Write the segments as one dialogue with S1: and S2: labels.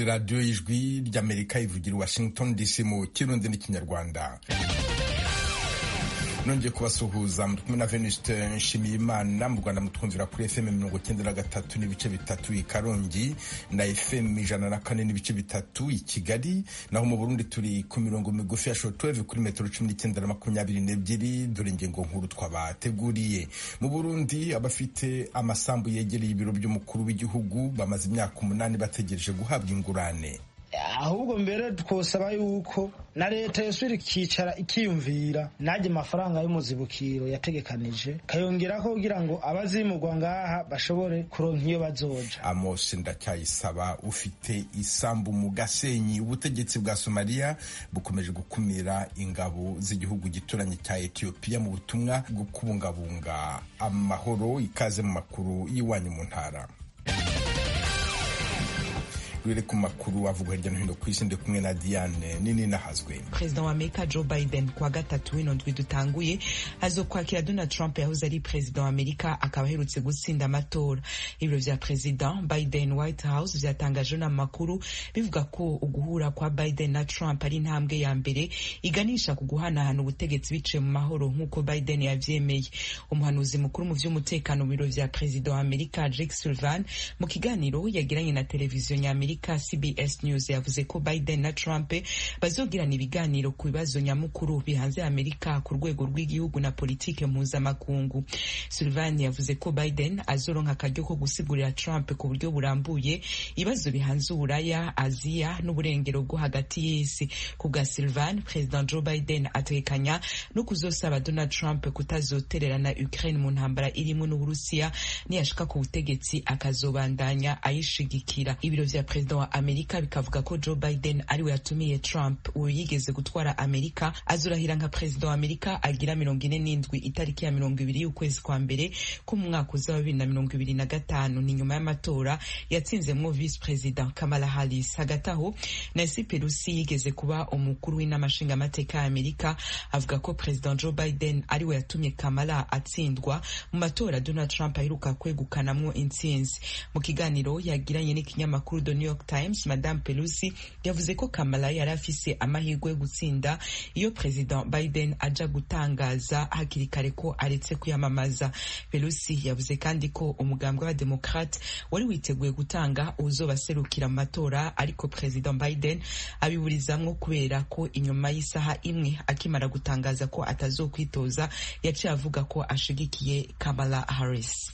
S1: radiyo y'ijwi ry'amerika ivugira i washington dc mu kirundi n'ikinyarwanda nongeye kubasuhuza muri kumwe na venuste nshimiyimana mu rwanda mutwumvira kuri fm mirongo cyenda na gatatu n'ibice bitatu i karongi na fm ijana na kane n'ibice bitatu i kigali naho mu burundi turi ku mirongo migufi ya shortwave kuri metero cumi n'icyenda na makumyabiri n'ebyiri dore ingingo nkuru twabateguriye mu burundi abafite amasambu yegereye ibiro by'umukuru w'igihugu bamaze imyaka umunani bategereje guhabwa ingurane
S2: ahubwo mbere twosaba yuko na leta yosubira ikicara ikiyumvira najye amafaranga y'umuzibukiro yategekanije kayongerako kugira ngo abazimurwa ngaha bashobore kuronka iyo bazoja
S1: amos ndacyayisaba ufite isambu mu gasenyi ubutegetsi bwa somaliya bukomeje gukumira ingabo z'igihugu gituranye cya etiyopiya mu butumwa bwo kubungabunga amahoro ikaze mu makuru y'iwanyu mu ntara rere ku makuru avugwa hirya no hino ku isi ndi kumwe na Diane nini nahazwe
S3: perezida wa amerika joe biden kuwa gatatu w'ino ndwi dutanguye azokwakira donald trump yahoze ari perezida wa amerika akaba aherutse gutsinda amatora ibiro vya perezida biden white house vyatangaje n'amakuru bivuga ko uguhura kwa biden na trump ari intambwe ya mbere iganisha ku guhanahana ubutegetsi biciye mu mahoro nk'uko biden yavyemeye umuhanuzi mukuru mu vy'umutekano mu biro vya perezida wa amerika jake sullivan mu kiganiro yagiranye na televiziyo nyamerika CBS News yavuze ko Biden na Trump bazogirana ibiganiro ku bibazo nyamukuru bihanze Amerika ku rwego rw'igihugu na politike mpuzamakungu. Sullivan yavuze ko Biden azoronka akaryo ko gusigurira Trump ku buryo burambuye ibibazo bihanze Uburaya, Aziya n'uburengero bwo hagati y'isi. Ku bwa Sullivan, President Joe Biden atekanya no kuzosaba Donald Trump kutazotererana Ukraine mu ntambara irimo n'Uburusiya niyashika ku butegetsi akazobandanya ayishigikira. Ibiro vya perezida wa amerika bikavuga ko joe biden ariwe yatumiye trump uyu yigeze gutwara amerika azurahira nka perezida wa amerika agira mirongo ine n'indwi itariki ya mirongo ibiri y'ukwezi kwa mbere ko mu mwaka uza wa bibiri na mirongo ibiri na gatanu ni nyuma y'amatora yatsinzemwo visi perezida kamala harris hagati aho nancy pelosi yigeze kuba umukuru w'inama nshingamateka ya amerika avuga ko perezida joe biden ariwe yatumye kamala atsindwa mu matora donald trump aheruka kwegukanamwo intsinzi mu kiganiro yagiranye n'ikinyamakuru the new york times madame pelosi yavuze ko kamala yari afise amahirwe yo gutsinda iyo perezida biden aja gutangaza hakiri kare ko aretse kwiyamamaza pelosi yavuze kandi ko umugambi w'abademokrate wari witeguye gutanga uwuzobaserukira mu matora ariko perezida biden abiburizamwo kubera ko inyuma y'isaha imwe akimara gutangaza ko atazokwitoza yaciye avuga ko ashigikiye kamala harris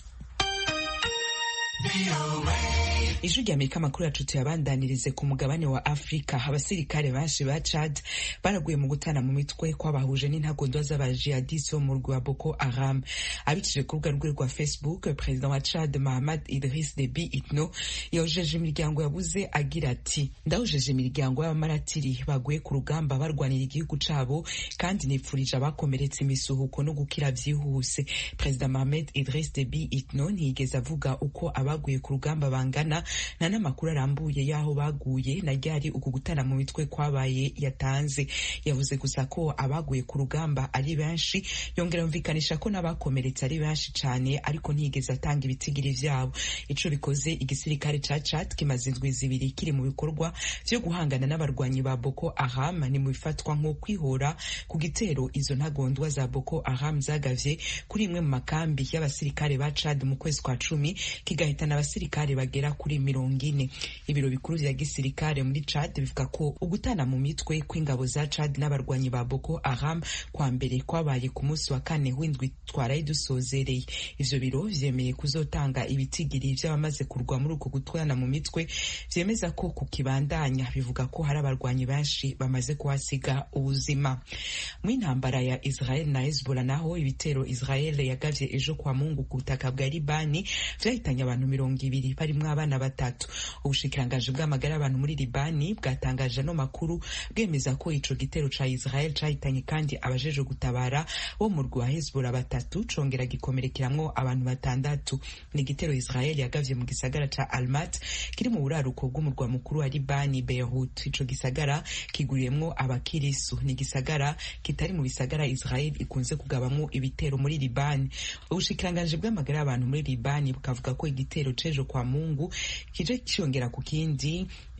S3: ijwi rya amerika amakuru yacu tuyabandanirize ku mugabane wa afurika abasirikare benshi ba chad baraguye mu gutana mu mitwe kwabahuje n'intagondwa z'abajihadisi bo mu rwa boko haram abicishije ku rubuga rwe rwa facebook perezida wa chad mahamad idris debi itno yahojeje imiryango yabuze agira ati ndahojeje imiryango y'abamaratiri baguye ku rugamba barwanira igihugu cabo kandi nipfurije abakomeretse imisuhuko no gukira vyihuse perezida mahamad idris debi itno ntiyigeze avuga uko abaguye ku rugamba bangana nta n'amakuru arambuye y'aho baguye na ryari uku gutana mu mitwe kwabaye yatanze yavuze gusa ko abaguye ku rugamba ari benshi yongera yumvikanisha ko n'abakomeretse ari benshi cyane ariko ntiyigeze atanga ibitigiri vyabo ico bikoze igisirikare ca Chad kimaze indwi zibiri kiri mu bikorwa vyo guhangana n'abarwanyi ba Boko Haram ni mu bifatwa nko kwihora ku gitero izo ntagondwa za Boko Haram zagavye kuri imwe mu makambi y'abasirikare ba Chad mu kwezi kwa cumi kigahitana abasirikare bagera kuri mirongo ine ibiro bikuru vya gisirikare muri Chad bivuga ko ugutana mu mitwe kw'ingabo za Chad n'abarwanyi ba Boko Haram kwa mbere kwabaye ku munsi wa kane w'indwi twaraye dusozereye ivyo biro vyemeye kuzotanga ibitigiri vy'abamaze kurwa muri uko gutwana mu mitwe vyemeza ko kukibandanya bivuga ko hari abarwanyi benshi bamaze kuhasiga ubuzima mu intambara ya Israel na Hezbollah naho ibitero Israel yagavye ejo kwa Mungu ku butaka bwa Libani vyahitanye abantu mirongo ibiri barimwo abana batatu ubushikirangaji bw'amagara y'abantu muri Libani bwatangaje ano makuru bwemeza ko ico gitero ca Israel cahitanye kandi abajeje gutabara bo mu rwa Hezbollah batatu congera gikomerekeramwo abantu batandatu ni igitero Israel yagavye mu gisagara ca Almat kiri mu buraruko bw'umurwa mukuru wa Libani Beirut ico gisagara kiguriyemwo abakirisu ni igisagara kitari mu bisagara Israel ikunze kugabamwo ibitero muri Libani ubushikirangaji bw'amagara y'abantu muri Libani bukavuga ko igitero cejo kwa Mungu kije cyongera ku kindi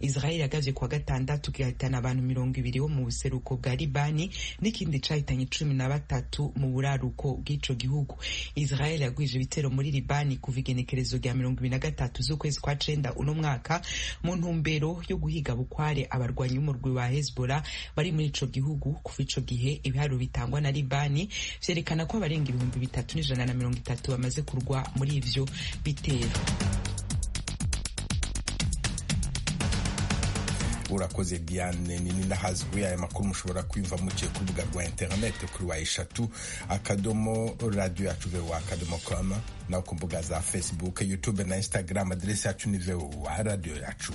S3: israel yagavye kuwa gatandatu gihitana abantu mirongo ibiri bo mu buseruko bwa libani n'ikindi cahitanye cumi na batatu mu buraruko bw'ico gihugu israel yagwije ibitero muri libani kuva igenekerezo rya mirongo ibiri na gatatu z'ukwezi kwa cenda uno mwaka mu ntumbero yo guhiga bukware abarwanyi b'umurwi wa hezbollah bari muri ico gihugu kuva ico gihe ibiharuro bitangwa na libani vyerekana ko abarenga ibihumbi bitatu n'ijana na mirongo itatu bamaze kurwa muri ivyo bitero
S1: urakoze diane nini nahazwi aya makuru mushobora kwiyumva muciye ku rubuga rwa interineti kuri wa eshatu akadomo radiyo yacu vewa akadomo com naho ku mbuga za facebook youtube na instagram aderesi yacu ni vewa radiyo yacu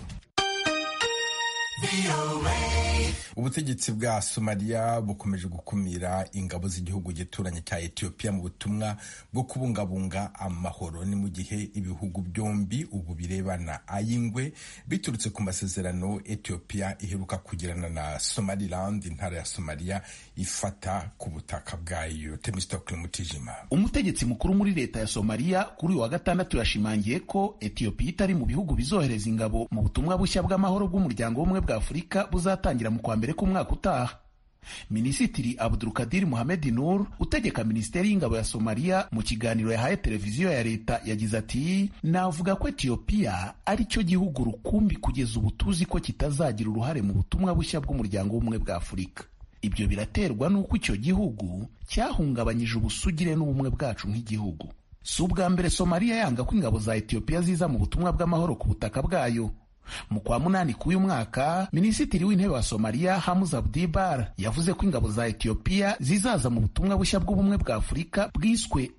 S1: ubutegetsi bwa somaliya bukomeje gukumira ingabo z'igihugu gituranye cya etiyopiya mu butumwa bwo kubungabunga amahoro ni mu gihe ibihugu byombi ubu birebana ay'ingwe biturutse ku masezerano etiyopiya iheruka kugirana na somaliland intara ya somaliya ifata ku butaka bwayo temistokle mutijima
S4: umutegetsi mukuru muri leta ya somaliya kuri uyu wa gatandatu yashimangiye ko etiyopiya itari mu bihugu bizohereza ingabo mu butumwa bushya bw'amahoro bw'umuryango w'ubumwe bwa afurika buzatangira mu kwa mbere k'umwaka utaha minisitiri abdulkadir muhamed nur utegeka minisiteri y'ingabo ya somaliya mu kiganiro yahaye televiziyo ya leta yagize ati navuga ko etiyopiya ari cyo gihugu rukumbi kugeza ubu tuzi ko kitazagira uruhare mu butumwa bushya bw'umuryango w'ubumwe bwa afurika ibyo biraterwa n'uko icyo gihugu cyahungabanyije ubusugire n'ubumwe bwacu nk'igihugu si ubwa mbere somaliya yanga ko ingabo za etiyopiya ziza mu butumwa bw'amahoro ku butaka bwayo mu kwa munani k'uyu mwaka minisitiri w'intebe wa somaliya hamuza abdibar yavuze ko ingabo za etiyopiya zizaza mu butumwa bushya bw'ubumwe bwa afurika bwiswe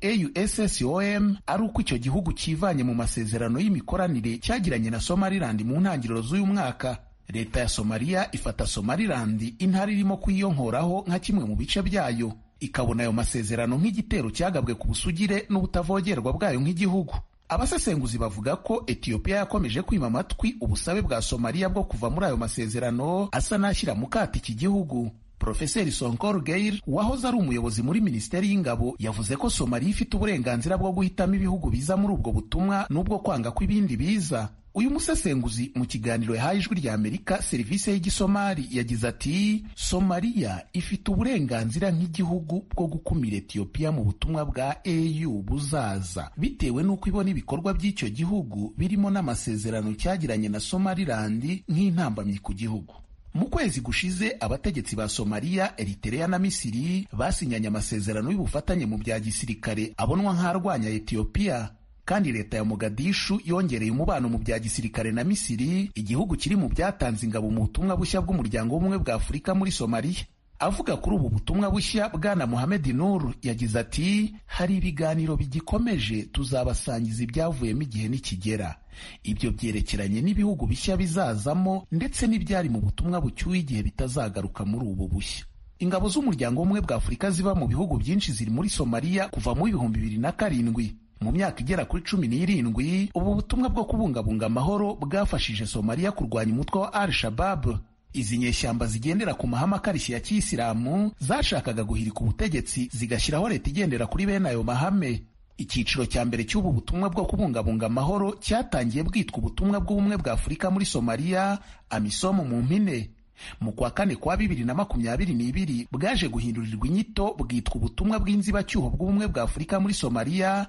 S4: ausscom ari uko icyo gihugu cyivanye mu masezerano y'imikoranire cyagiranye na somaliland mu ntangiriro z'uyu mwaka leta ya somaliya ifata somaliland intara irimo kuyiyonkoraho nka kimwe mu bice byayo ikabona ayo masezerano nk'igitero cyagabwe ku busugire n'ubutavogerwa bwayo nk'igihugu abasesenguzi bavuga ko etiyopiya yakomeje kwima amatwi ubusabe bwa somaliya bwo kuva muri ayo masezerano asa n'ashyira mu kato iki gihugu profeseri sonkor geir wahoze ari umuyobozi muri minisiteri y'ingabo yavuze ko somaliya ifite uburenganzira bwo guhitamo ibihugu biza muri ubwo butumwa n'ubwo kwanga ko ibindi biza uyu musesenguzi mu kiganiro yahaye ijwi rya amerika serivisi y'igisomali yagize ati somaliya ifite uburenganzira nk'igihugu bwo gukumira etiyopiya mu butumwa bwa au buzaza bitewe n'uko ibona ibikorwa by'icyo gihugu birimo n'amasezerano cyagiranye na somaliland nk'intambamyi ku gihugu mu kwezi gushize abategetsi ba somaliya eritereya na misiri basinyanye amasezerano y'ubufatanye mu bya gisirikare abonwa nk'arwanya etiyopiya kandi leta ya mogadishu yongereye umubano mu bya gisirikare na misiri igihugu kiri mu byatanze ingabo mu butumwa bushya bw'umuryango w'ubumwe bwa afurika muri somaliya avuga kuri ubu butumwa bushya bwana muhamed nur yagize ati hari ibiganiro bigikomeje tuzabasangiza ibyavuyemo igihe nikigera ibyo byerekeranye n'ibihugu bishya bizazamo ndetse n'ibyari mu butumwa bucyuye igihe bitazagaruka muri ubu bushya ingabo z'umuryango w'ubumwe bwa afurika ziba mu bihugu byinshi ziri muri somaliya kuva mu ibihumbi bibiri na karindwi mu myaka igera kuri cumi n'irindwi ubu butumwa bwo kubungabunga amahoro bwafashije somaliya kurwanya umutwe wa al shabab izi nyeshyamba zigendera ku mahame akarishye ya kiyisilamu zashakaga guhirika ubutegetsi zigashyiraho leta igendera kuri bene ayo mahame icyiciro cya mbere cy'ubu butumwa bwo kubungabunga amahoro cyatangiye bwitwa ubutumwa bw'ubumwe bwa afurika muri somaliya amisomo mu mpine mu kwa kane kwa bibiri na makumyabiri n'ibiri bwaje guhindurirwa inyito bwitwa ubutumwa bw'inzibacyuho bw'ubumwe bwa afurika muri somaliya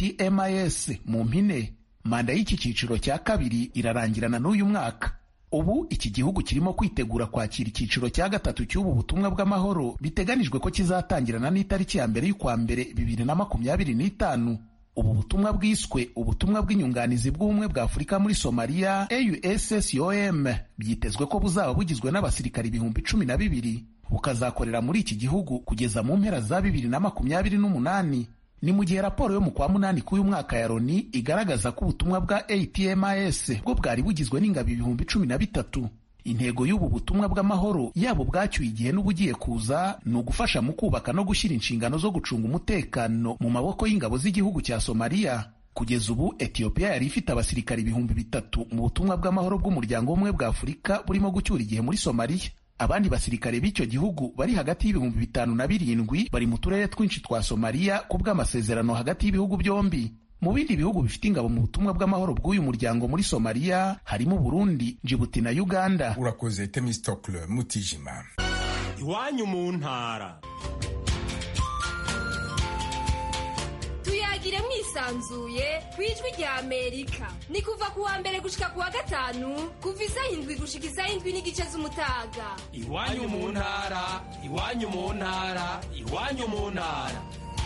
S4: atmis mu mpine manda y'iki cyiciro cya kabiri irarangirana n'uyu mwaka ubu iki gihugu kirimo kwitegura kwakira icyiciro cya gatatu cy'ubu butumwa bw'amahoro biteganijwe ko kizatangirana n'itariki ya mbere y'ukwa mbere bibiri na makumyabiri n'itanu ubu butumwa bwiswe ubutumwa bw'inyunganizi bw'ubumwe bwa afurika muri somaliya ausscom byitezwe ko buzaba bugizwe n'abasirikari ibihumbi cumi na bibiri bukazakorera muri iki gihugu kugeza mu mpera za bibiri na makumyabiri n'umunani ni mu gihe raporo yo mu kwa munani k'uyu mwaka ya loni igaragaza ko ubutumwa bwa atms bwo bwari bugizwe n'ingabo ibihumbi cumi na bitatu intego y'ubu butumwa bw'amahoro yaba ubwacyuye igihe n'ubugiye kuza ni ugufasha mu kubaka no gushyira inshingano zo gucunga umutekano mu maboko y'ingabo z'igihugu cya somaliya kugeza ubu etiyopiya yari ifite abasirikari ibihumbi bitatu mu butumwa bw'amahoro bw'umuryango w'ubumwe bwa afurika burimo gucyura igihe muri somaliya abandi basirikare b'icyo gihugu bari hagati y'ibihumbi bitanu na birindwi bari mu turere twinshi twa somaliya ku bw'amasezerano hagati y'ibihugu byombi mu bindi bihugu bifite ingabo mu butumwa bw'amahoro bw'uyu muryango muri somaliya harimo burundi jibuti na uganda
S1: urakoze temistokle mutijima
S5: iwanyu mu ntara
S6: tuyagire mwisanzuye ku ijwi rya amerika ni kuva ku wa mbere gushika ku wa gatanu kuva isaha indwi gushika isaha indwi n'igice z'umutaga
S5: iwanyu mu ntara iwanyu mu ntara iwanyu mu ntara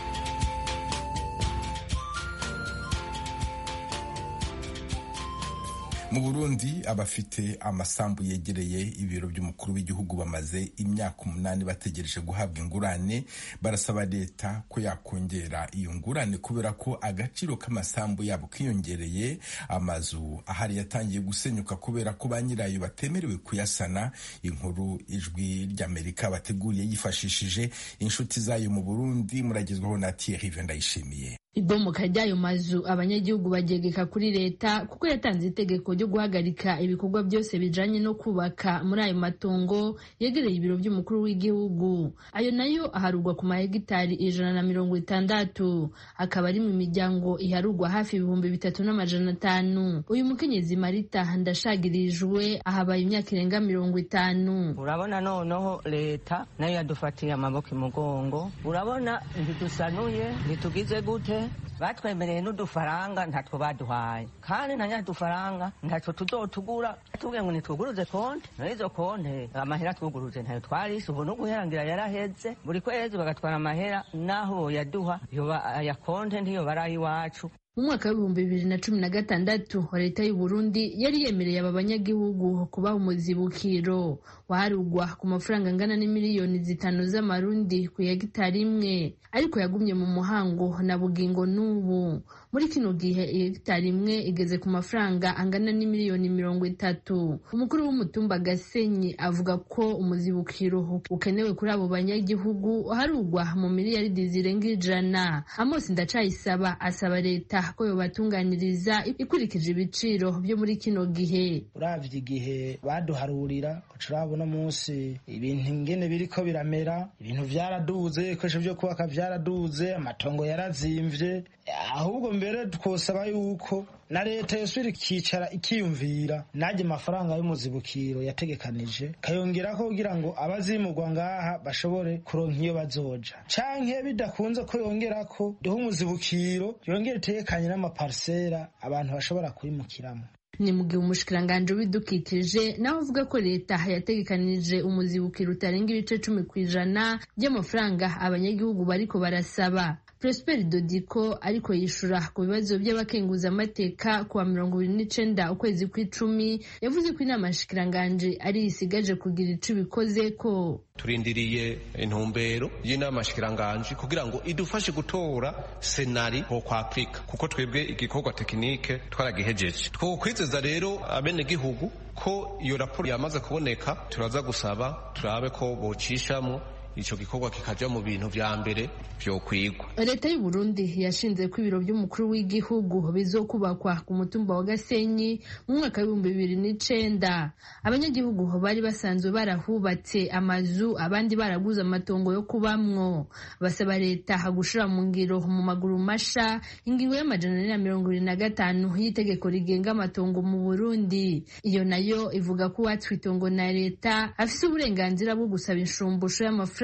S1: mu burundi abafite amasambu yegereye ibiro by'umukuru w'igihugu bamaze imyaka umunani bategereje guhabwa ingurane barasaba leta ko yakongera iyo ngurane kubera ko agaciro k'amasambu yabo kiyongereye amazu ahari yatangiye gusenyuka kubera ko ba nyirayo batemerewe kuyasana inkuru ijwi ry'amerika bateguriye yifashishije inshuti zayo mu burundi muragezwaho na thierry vendayishimiye
S7: ibomoka ry'ayo mazu abanyagihugu bagegeka kuri leta kuko yatanze itegeko ryo guhagarika ibikorwa byose bijanye no kubaka muri ayo matongo yegereye ibiro by'umukuru w'igihugu ayo nayo aharugwa ku mahegitari ijana na mirongo itandatu akaba ari mu miryango iharugwa hafi ibihumbi bitatu n'amajana atanu uyu mukenyezi marita ndashagirijwe ahabaye imyaka irenga mirongo itanu
S8: urabona noneho leta nayo yadufatiye amaboko imugongo urabona ntidusanuye ntitugize gute batwemereye n'udufaranga ntatwo baduhaye kandi na nyadufaranga ntatwo tuzotugura tubwiye ngo nitwuguruze konte n'izo konte amahera twuguruze ntayo twarise ubu n'uguherangira yaraheze buri kwezi bagatwara amahera n'aho yaduha yoba aya konte ntiyo bari iwacu
S7: mu mwaka w'ibihumbi bibiri na cumi na gatandatu leta y'u Burundi yari yemereye aba banyagihugu kubaha umuzibukiro waharugwa ku mafaranga angana n'imiliyoni zitanu z'amarundi ku hegitari imwe ariko yagumye mu muhango na bugingo n'ubu muri kino gihe hegitari imwe igeze ku mafaranga angana n'imiliyoni mirongo itatu umukuru w'umutumba gasenyi avuga ko umuzibukiro ukenewe kuri abo banyagihugu harugwa mu miliyaridi zirenga ijana amosi ndacayisaba asaba leta ko yobatunganiriza ikurikije ibiciro byo muri kino gihe
S2: uravye igihe baduharurira urabona munsi ibintu ingene biriko biramera ibintu vyaraduze ibikoresho vyo kubaka vyaraduze amatongo yarazimvye ahubwo mbere twosaba yuko na leta yosubira ikicara ikiyumvira najye amafaranga y'umuzibukiro yategekanije kayongerako kugira ngo abazimurwa ngaha bashobore kuronka iyo bazoja canke bidakunze ko yongerako duhe umuzibukiro yongere itegekanye n'amaparisera abantu bashobora kwimukiramo
S7: ni mu gihe umushikiranganji w'ibidukikije nawe avuga ko leta yategekanije umuzibukiro utarenga ibice cumi ku ijana by'amafaranga abanyagihugu bariko barasaba Prosper Dodiko ariko yishura ku bibazo by'abakenguzamateka kuwa mirongo ibiri n'icenda ukwezi kw'icumi yavuze ko inama nshikiranganji ari isigaje kugira ico ibikoze ko
S9: turindiriye intumbero y'inama nshikiranganji kugira ngo idufashe gutora senari ho kwa Afrika kuko twebwe igikorwa tekinike twaragihejeje twokwizeza rero abenegihugu ko iyo raporo yamaze kuboneka turaza gusaba turabe ko bocishamwo ico gikorwa kikaja mu bintu vya mbere vyokwigwa
S7: leta y'u Burundi yashinze ko ibiro by'umukuru w'igihugu bizokubakwa ku mutumba wa Gasenyi mu mwaka w'ibihumbi bibiri n'icenda abanyagihugu bari basanzwe barahubatse amazu abandi baraguze amatongo yo kubamwo basaba leta gushira mu ngiro mu maguru masha ingingo y'amajana ane na mirongo ibiri na gatanu y'itegeko rigenga amatongo mu Burundi iyo nayo ivuga ko uwatswe itongo na leta afise uburenganzira bwo gusaba inshumbusho y'amafaranga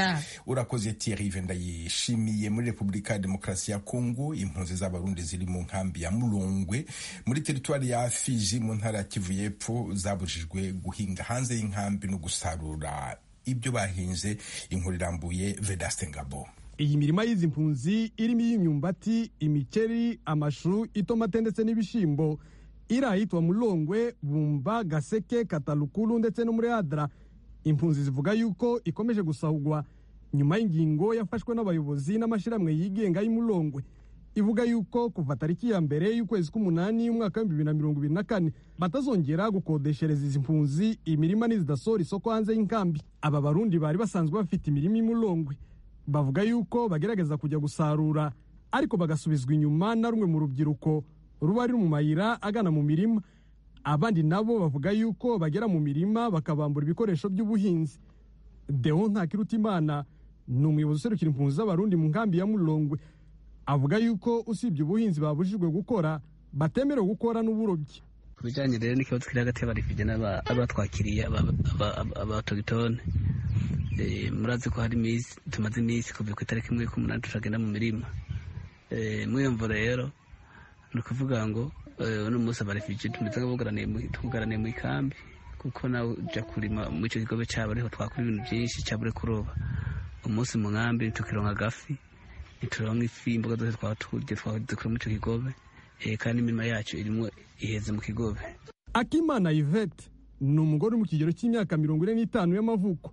S1: urakoze Thierry ndayishimiye muri repubulika ya demokarasi ya kongo impunzi z'abarundi ziri mu nkambi ya murongwe muri teritwari ya fiji mu ntara ya kivu y'epfo zabujijwe guhinga hanze y'inkambi no gusarura ibyo bahinze inkuru irambuye vedaste ngabo
S10: iyi mirima y'izi mpunzi irimo iy'imyumbati imikeri amashu itomate ndetse n'ibishimbo iri ahitwa mulongwe bumba gaseke katalukulu ndetse no muri adra impunzi zivuga yuko ikomeje gusahugwa nyuma y'ingingo yafashwe n'abayobozi n'amashyirahamwe yigenga y'umulongwe ivuga yuko kuva tariki ya mbere y'ukwezi k'umunani y'umwaka w'ibihumbi bibiri na mirongo ibiri na kane batazongera gukodeshereza izi mpunzi imirima nizidasora isoko hanze y'inkambi aba barundi bari basanzwe bafite imirima y'umulongwe bavuga yuko bagerageza kujya gusarura ariko bagasubizwa inyuma na rumwe mu rubyiruko ruba ruri mu mayira agana mu mirima abandi nabo bavuga yuko bagera mu mirima bakabambura ibikoresho by'ubuhinzi deo ntakirutimana ni umuyobozi userukira impunzi z'abarundi mu nkambi ya mulongwe avuga yuko usibye ubuhinzi babujijwe gukora batemerewe gukora n'uburobyi
S11: ku bijyanye rero n'ikibazo kiri hagati y'abarifije n'abatwakiriye abatogitone murazi ko hari iminsi tumaze iminsi kuva ku itariki imwe y'umunani tutagenda mu mirima mwiyumvo rero ni ukuvuga ngo uno munsi abarifije tumeze nk'abugaraniye mu ikambi kuko nawe ujya kurima muri icyo kigobe cyabo ariho twakora ibintu byinshi cyabure kuroba umunsi mu nkambi ntitukironka agafi ntituronka ifi imboga zose twaba turya twazikura muri icyo kigobe kandi imirima yacu irimo iheze mu kigobe
S10: akimana yvette ni umugore uri mu kigero cy'imyaka mirongo ine n'itanu y'amavuko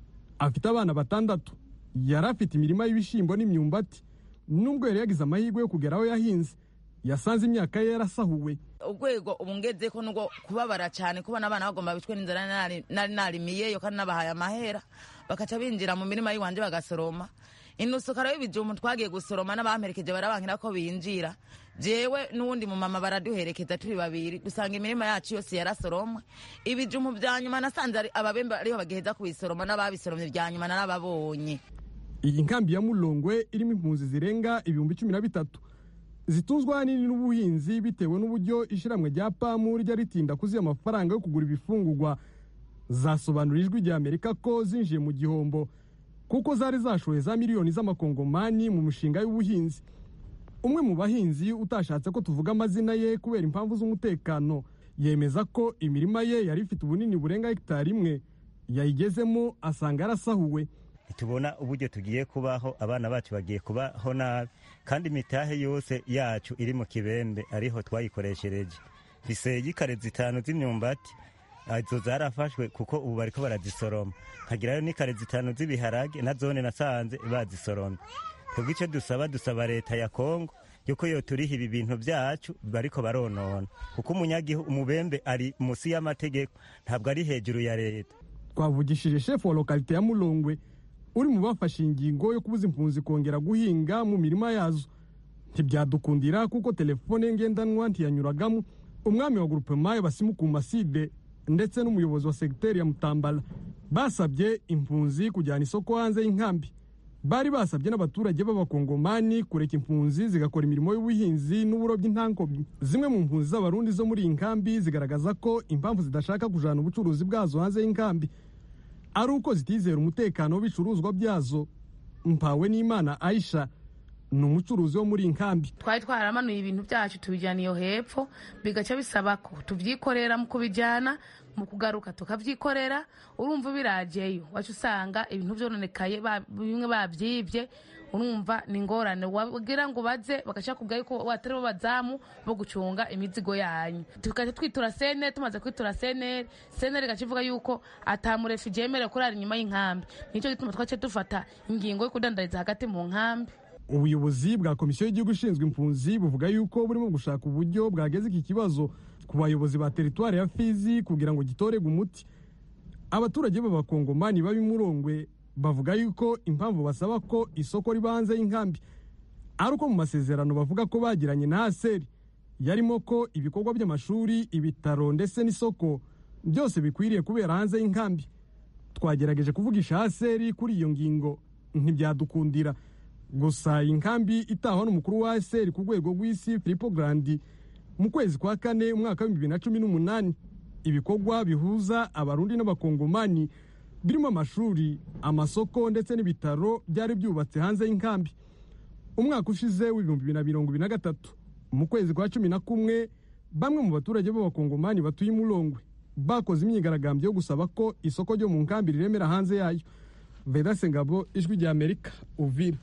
S10: afite abana batandatu yari afite imirima y'ibishyimbo n'imyumbati nubwo yari yagize amahirwe yo kugera aho yahinze yasanze imyaka ye yarasahuwe
S12: urwego ubu ngeze ko nubwo kubabara cyane kubona abana bagomba bicwe n'inzara nari narimiyeyo kandi nabahaye amahera bakaca binjira mu mirima y'iwanje bagasoroma inusukara y'ibijumbu twagiye gusoroma n'abamperekeje barabankira ko binjira jewe n'uwundi mumama baraduherekeza turi babiri dusanga imirima yacu yose yarasoromwe ibijumbu bya nyuma nasanze ababembe ariho bagiheza kubisoroma n'ababisoromye bya nyuma narababonye
S10: iyi nkambi ya mulongwe irimo impunzi zirenga ibihumbi cumi na bitatu zitunzwe ahanini n'ubuhinzi bitewe n'uburyo ishyirahamwe rya pamu rijya ritinda kuziha amafaranga yo kugura ibifungurwa zasobanura ijwi rya amerika ko zinjiye mu gihombo kuko zari zashoye za miliyoni z'amakongomani mu mishinga y'ubuhinzi umwe mu bahinzi utashatse ko tuvuga amazina ye kubera impamvu z'umutekano yemeza ko imirima ye yari ifite ubunini burenga hegitari imwe yayigezemo asanga yarasahuwe
S13: tubona uburyo tugiye kubaho abana bacu bagiye kubaho nabi kandi imitahe yose yacu iri mu kibembe ariho twayikoreshereje biseye kare zitanu z'imyumbati izo zarafashwe kuko ubu bariko barazisoroma nkagirayo n'ikare zitanu z'ibiharage na zone nasanze bazisoromye twebwe icyo dusaba dusaba leta ya kongo yuko yo turiha ibi bintu byacu bariko baronona kuko umunyagihugu umubembe ari munsi y'amategeko ntabwo ari hejuru ya leta
S10: twavugishije shefu wa lokalite ya mulongwe uri mu bafashe ingingo yo kubuza impunzi kongera guhinga mu mirima yazo ntibyadukundira kuko telefone ngendanwa ntiyanyuragamo umwami wa gurupema basimuku maside ndetse n'umuyobozi wa segiteri ya mutambala basabye impunzi kujyana isoko hanze y'inkambi bari basabye n'abaturage b'abakongomani kureka impunzi zigakora imirimo y'ubuhinzi n'uburobyi ntankobyi zimwe mu mpunzi z'abarundi zo muri iyi nkambi zigaragaza ko impamvu zidashaka kujana ubucuruzi bwazo hanze y'inkambi ari uko zitizera umutekano w'ibicuruzwa byazo mpawe n'imana aisha ni umucuruzi wo muri iyi nkambi
S14: twari twaramanuye ibintu byacu tubijyana iyo hepfo bigaca bisaba ko tubyikorera mu kubijyana mu kugaruka tukabyikorera urumva birageyo wacu usanga ibintu byononekaye bimwe babyibye urumva ni ingorane wagira ngo baze bagashaka kubwira yuko watari bo bazamu bo gucunga imizigo yanyu tukajya twitura seneri tumaze kwitura seneri seneri igaca ivuga yuko atamurefugi yemerewe kurara inyuma y'inkambi nicyo gituma twace dufata ingingo yo kudandariza hagati mu nkambi
S10: ubuyobozi bwa komisiyo y'igihugu ishinzwe impunzi buvuga yuko burimo gushaka uburyo bwageza iki kibazo ku bayobozi ba teritwari ya fizi kugira ngo gitorerwe umuti abaturage b'abakongomani babimurongwe bavuga yuko impamvu basaba ko isoko riba hanze y'inkambi ari uko mu masezerano bavuga ko bagiranye na aseri yarimo ko ibikorwa by'amashuri ibitaro ndetse n'isoko byose bikwiriye kubera hanze y'inkambi twagerageje kuvugisha aseri kuri iyo ngingo ntibyadukundira gusa iyi nkambi itahwa n'umukuru wa aseri ku rwego rw'isi filipo garandi mu kwezi kwa kane umwaka w'ibihumbi bibiri na cumi n'umunani ibikorwa bihuza abarundi n'abakongomani birimo amashuri amasoko ndetse n'ibitaro byari byubatse hanze y'inkambi umwaka ushize w'ibihumbi bibiri na mirongo ibiri na gatatu mu kwezi kwa cumi na kumwe bamwe mu baturage b'abakongomani batuye imurongwe bakoze imyigaragambyo yo gusaba ko isoko ryo mu nkambi riremera hanze yayo vedase ngabo ijwi rya amerika uvira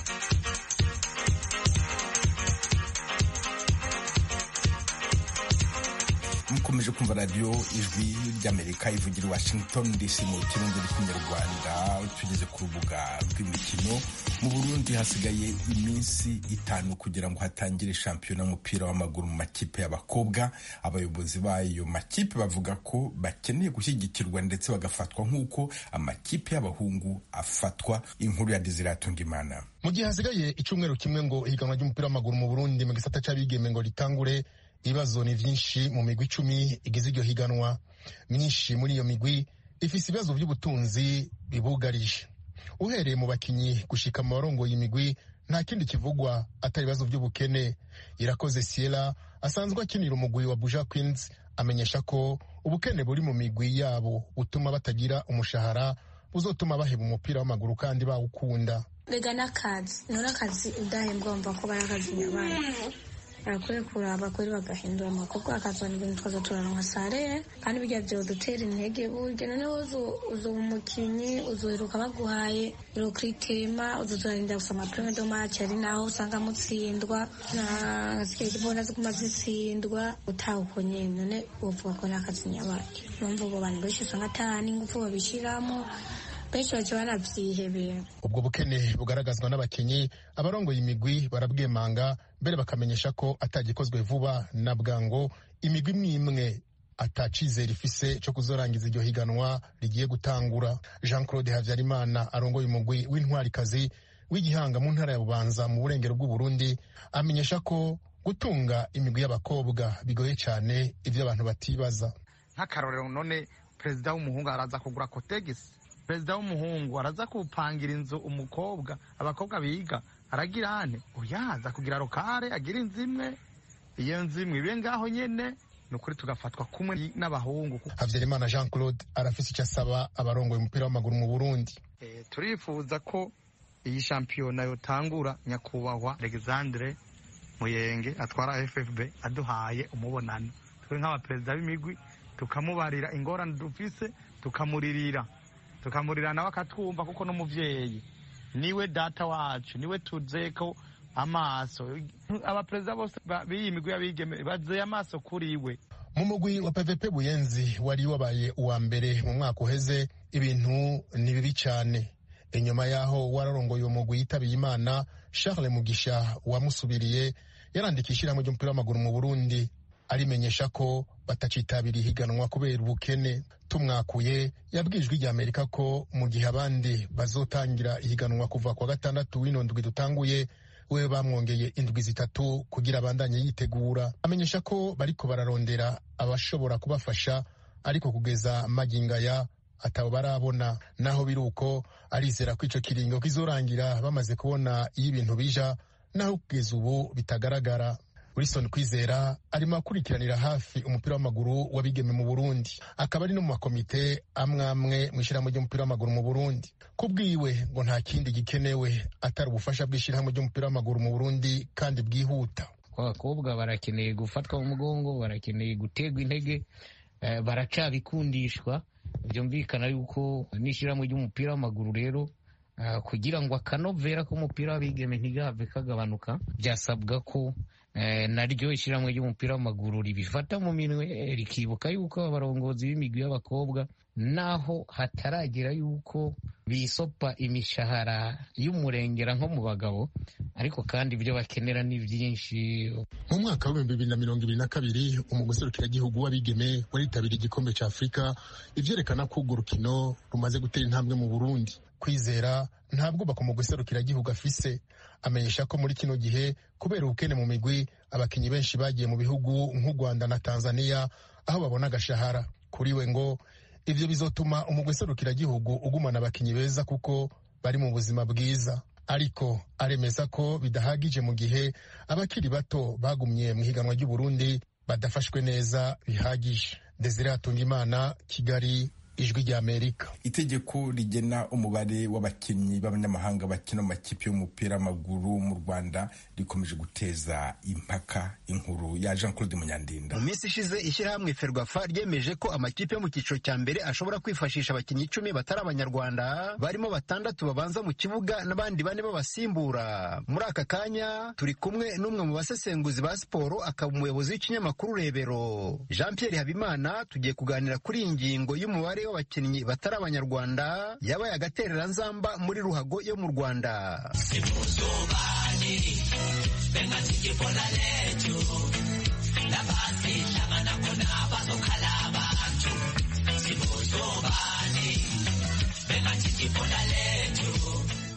S1: mukomeje kumva radiyo ijwi ry'amerika ivugira washington dc mu kirundi n'ikinyarwanda tugeze ku rubuga rw'imikino mu burundi hasigaye iminsi itanu kugira ngo hatangire shampiyona y'umupira w'amaguru mu makipe y'abakobwa abayobozi b'ayo makipe bavuga ko bakeneye gushyigikirwa ndetse bagafatwa nk'uko amakipe y'abahungu afatwa inkuru ya diziratunga imana
S15: mu gihe hasigaye icyumweru kimwe ngo ihiganwa ry'umupira w'amaguru mu burundi mu gisata cy'abigeme ngo ritangure ibibazo ni byinshi mu migwi icumi igize iryo higanwa myinshi muri iyo migwi ifise ibibazo by'ubutunzi bibugarije uhereye mu bakinyi gushika mu barongoye imigwi nta kindi kivugwa atari ibibazo by'ubukene irakoze siela asanzwe akinira umugwi wa buja queens amenyesha ko ubukene buri mu migwi yabo butuma batagira umushahara buzotuma baheba umupira w'amaguru kandi bawukunda
S16: rega n'akazi none akazi udahembwa wumva ko bari akazi nyabaye barakwiye kuraba kuri bagahindura amakobwa akazana ibintu twaza turaronka sare kandi bijya vyodutera intege burya noneho uzoba umukinyi uzoheruka baguhaye irokritema uzozorarinda gusa amaprime do match ari naho usanga mutsindwa nasigaye kibona ziguma zitsindwa utawuko nyene none wovuga ko n'akazi nyabaye numva ubo bantu benshi usanga ata n'ingufu babishiramo benshi baca banavyihebera
S15: ubwo bukene bugaragazwa n'abakinyi abarongoye imigwi barabwemanga mbere bakamenyesha ko atagikozwe vuba na bwango imigwi imwe imwe atacizera ifise co kuzorangiza iryo higanwa rigiye gutangura jean claude havyarimana arongoye umugwi w'intwarikazi w'igihanga mu ntara ya bubanza mu burengero bw'uburundi amenyesha ko gutunga imigwi y'abakobwa bigoye cane ivyo abantu batibaza
S17: nk'akarorero none perezida w'umuhungu araza kugura kotegisi perezida w'umuhungu araza kupangira inzu umukobwa abakobwa biga aragira hane uyaza kugira rokare agira inzu imwe iyo nzu imwe ibe ngaho nyene ni ukuri tugafatwa kumwe n'abahungu
S15: havyarimana jean claude arafise icyo asaba abarongoye umupira w'amaguru mu burundi
S17: e, turifuza ko iyi shampiyona yotangura nyakubahwa alexandre muyenge atwara ffb aduhaye umubonano twe nk'abaperezida b'imigwi tukamubarira ingorane dufise tukamuririra tukamurira nawe akatwumva kuko n'umuvyeyi niwe data wacu niwe tuzeko amaso abaperezida bose b'iyi migwi y'abigeme bazeye amaso kuri we
S15: mu mugwi wa pvp buyenzi wari wabaye uwa mbere mu mwaka uheze ibintu ni bibi cyane inyuma y'aho wararongoye uwo mugwi yitabiye imana charles mugisha wamusubiriye yarandika ishyirahamwe ry'umupira w'amaguru mu burundi arimenyesha ko batacitabira ihiganwa kubera ubukene tumwakuye yabwijwe rya amerika ko mu gihe abandi bazotangira ihiganwa kuva kwa gatandatu w'ino ndwi dutanguye we bamwongeye indwi zitatu kugira abandanye yitegura amenyesha ko bariko bararondera abashobora kubafasha ariko kugeza magingaya atabo barabona naho biri uko arizera ko ico kiringo kizorangira bamaze kubona iyo ibintu bija naho kugeza ubu bitagaragara wilson kwizera arimo akurikiranira hafi umupira w'amaguru w'abigeme mu burundi akaba ari no mu makomite amwe amwe mu ishyirahamwe ry'umupira w'amaguru mu burundi ku bwiwe ngo nta kindi gikenewe atari ubufasha bw'ishyirahamwe ry'umupira w'amaguru mu burundi kandi bwihuta
S18: abakobwa barakeneye gufatwa mu mugongo barakeneye guterwa intege baracabikundishwa byumvikana yuko n'ishyirahamwe ry'umupira w'amaguru rero kugira ngo akanovera k'umupira w'abigeme ntigahave kagabanuka byasabwa ko naryo ishyirahamwe ry'umupira w'amaguru ribifata mu minwe rikibuka yuko abarongozi b'imigwi y'abakobwa naho hataragera yuko bisopa imishahara y'umurengera nko mu bagabo ariko kandi ibyo bakenera ni byinshi
S15: mu mwaka w'ibihumbi bibiri na mirongo ibiri na kabiri umuguserukiragihugu w'abigeme waritabiriye igikombe cya afurika ivyerekana ko urwo rukino rumaze gutera intambwe mu burundi kwizera ntabwo bako mu guserukiragihugu afise amenyesha ko muri kino gihe kubera ubukene mu migwi abakinnyi benshi bagiye mu bihugu nk'u rwanda na tanzania aho babona agashahara kuri we ngo ivyo bizotuma umugwi serukiragihugu ugumana abakinnyi beza kuko bari mu buzima bwiza ariko aremeza ko bidahagije mu gihe abakiri bato bagumye mu higanwa ry'uburundi badafashwe neza bihagije desire hatungimana kigali ijwi rya amerika
S1: itegeko rigena umubare w'abakinnyi b'abanyamahanga bakina mu makipe y'umupira w'amaguru mu rwanda rikomeje guteza impaka inkuru ya jean claude munyandinda
S19: mu minsi ishize ishyirahamwe ferwafa ryemeje ko amakipe yo mu cyiciro cya mbere ashobora kwifashisha abakinnyi icumi batari abanyarwanda barimo batandatu babanza mu kibuga n'abandi bane babasimbura muri aka kanya turi kumwe n'umwe mu basesenguzi ba siporo akaba umuyobozi w'ikinyamakuru rebero jean pierre habimana tugiye kuganira kuri iyi ngingo y'umubare w'abakinnyi batari abanyarwanda yabaye agatereranzamba muri ruhago yo mu rwanda
S20: hari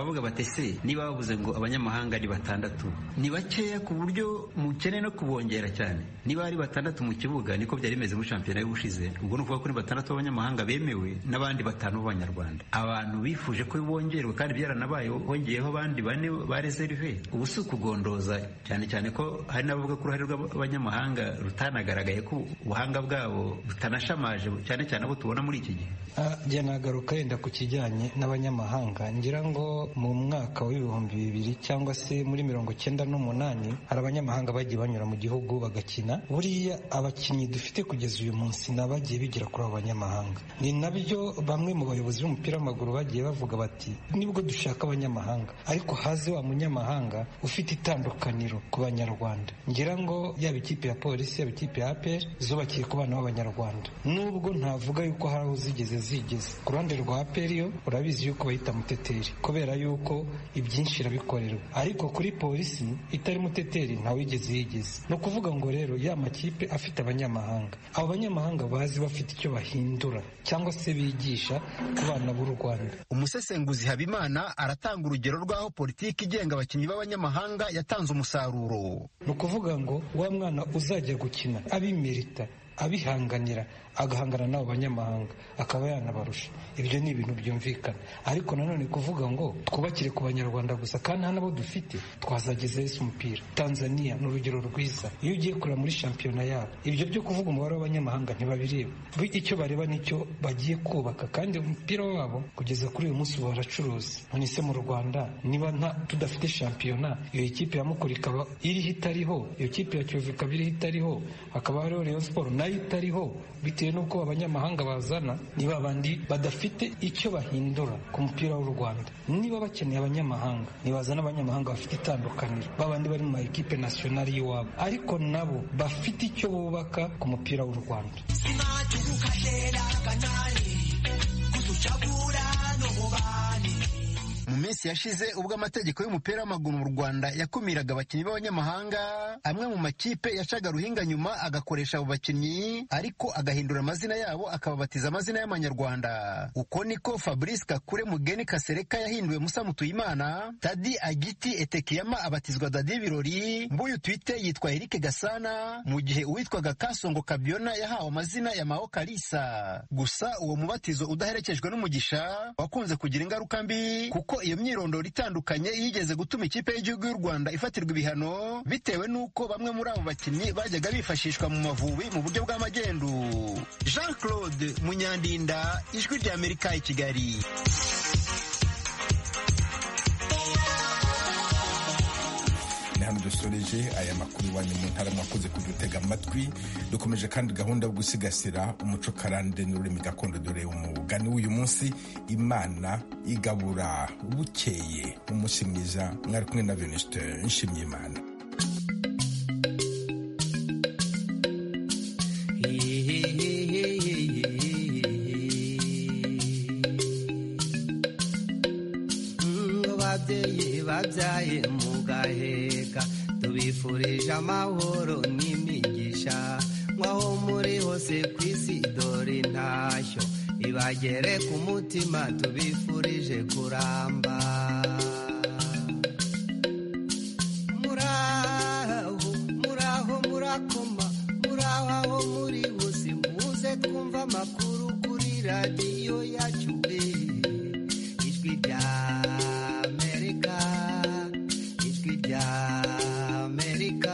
S20: bakavuga bati se niba bavuze ngo abanyamahanga ni batandatu ni bakeya ku buryo mukeneye no kubongera cyane niba ari batandatu mu kibuga niko byari bimeze muri shampiyona y'ubushize ubwo ni ukuvuga ko ni batandatu b'abanyamahanga bemewe n'abandi batanu b'abanyarwanda abantu bifuje ko bongerwa kandi byaranabaye hongeyeho abandi bane ba reserve ubu si ukugondoza cyane cyane ko hari n'abavuga ko uruhare rw'abanyamahanga rutanagaragaye ko ubuhanga bwabo butanashamaje cyane cyane abo tubona muri iki gihe
S21: jya nagaruka yenda ku kijyanye n'abanyamahanga ngira ngo mu mwaka w'ibihumbi bibiri cyangwa se muri mirongo cyenda n'umunani hari abanyamahanga bagiye banyura mu gihugu bagakina buriya abakinnyi dufite kugeza uyu munsi ni abagiye bigira kuri abo banyamahanga ni nabyo bamwe mu bayobozi b'umupira w'amaguru bagiye bavuga bati nibwo dushaka abanyamahanga ariko haze wa munyamahanga ufite itandukaniro ku banyarwanda ngira ngo yaba ikipe ya polisi yaba ikipe ya apr zubakiye ku bana b'abanyarwanda nubwo ntavuga yuko hari aho zigeze zigeze ku ruhande rwa apr yo urabizi yuko bayita muteteri kubera yuko ibyinshi irabikorerwa ariko kuri polisi itari muteteri ntawigeze yigeze ni ukuvuga ngo rero ya makipe afite abanyamahanga abo banyamahanga bazi bafite icyo bahindura cyangwa se bigisha ku bana b'u rwanda
S19: umusesenguzi habimana aratanga urugero rw'aho politiki igenga abakinnyi b'abanyamahanga yatanze umusaruro
S21: ni ukuvuga ngo wa mwana uzajya gukina abimerita abihanganira agahangana n'abo banyamahanga akaba yanabarusha ibyo ni ibintu byumvikana ariko nanone kuvuga ngo twubakire ku banyarwanda gusa kandi nta nabo dufite twazageza ese umupira tanzania ni urugero rwiza iyo ugiye kureba muri shampiyona yabo ibyo byo kuvuga umubare w'abanyamahanga ntibabireba icyo bareba nicyo bagiye kubaka kandi umupira wabo kugeza kuri uyu munsi baracuruza none se mu rwanda niba nta tudafite shampiyona iyo kipe ya mukuru ikaba iriho itariho iyo kipe ya kiyovu ikaba iriho itariho hakaba hariho rayon siporo nayo itariho bitewe n'uko abanyamahanga bazana ni babandi badafite icyo bahindura ku mupira w'u rwanda niba bakeneye abanyamahanga ntibazana abanyamahanga bafite itandukaniro babandi bari mu ma ekipe nasiyonari y'iwabo ariko nabo bafite icyo bubaka ku mupira w'u rwanda
S19: mu minsi yashize ubwo amategeko y'umupira w'amaguru mu rwanda yakumiraga abakinnyi b'abanyamahanga amwe mu makipe yacaga ruhinga nyuma agakoresha abo bakinnyi ariko agahindura amazina yabo akababatiza amazina y'amanyarwanda uko niko fabrice kakure mugeni kasereka yahinduwe musa mutuyimana tadi agiti etekiyama abatizwa dadi birori mbuyu twite yitwa erike gasana mu gihe uwitwaga kasongo kabyona yahawe amazina ya mao kalisa gusa uwo mubatizo udaherekejwe n'umugisha wakunze kugira ingaruka mbi kuko iyo myirondoro itandukanye yigeze gutuma ikipe y'igihugu y'u rwanda ifatirwa ibihano bitewe n'uko bamwe muri abo bakinnyi bajyaga bifashishwa mu mavubi mu buryo bw'amagendu jean claude munyandinda ijwi rya amerika i kigali
S1: ni hano dusoreje aya makuru iwanyu mu ntara mwakoze kudutega amatwi dukomeje kandi gahunda yo gusigasira umuco karande n'ururimi gakondo dore umugani w'uyu munsi imana igabura bukeye umunsi mwiza mwari kumwe na venuste nshimye imana
S22: babyeyi babyaye mugaheka tubifurije amahoro n'imigisha nk'aho muri hose ku isi dore intashyo ibagere ku mutima tubifurije kuramba muraho muraho murakoma muraho aho muri hose muze twumva amakuru kuri radiyo yacu ijwi rya amerika ijwi rya amerika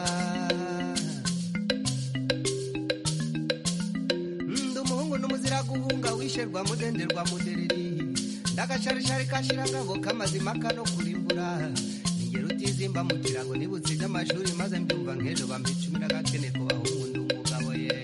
S22: ndi umuhungu n'umuzira guhunga wisherwa mudenderwa mudereri ndagacarishari kashirangabo k'amazima kano kurimbura ningero utizimba mu kirago nibutsinze amashuri maze mbyumva nk'ejo bampa icumi n'agakene ku bahungu ndi umugabo ye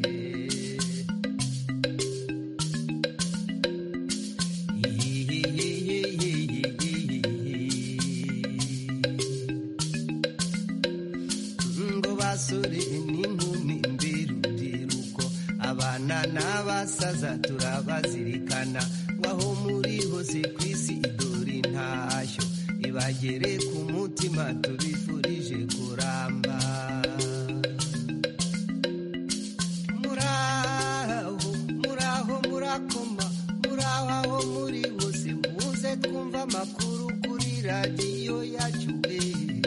S22: ngo basore n'inkumi mbirubyiruko abana n'abasaza turabazirikana waho muri hose ku isi idore intashyo ibagere ku mutima tubifurije kuramba muraho muraho murakoma muraho aho muri hose muze twumva amakuru kuri radiyo yacu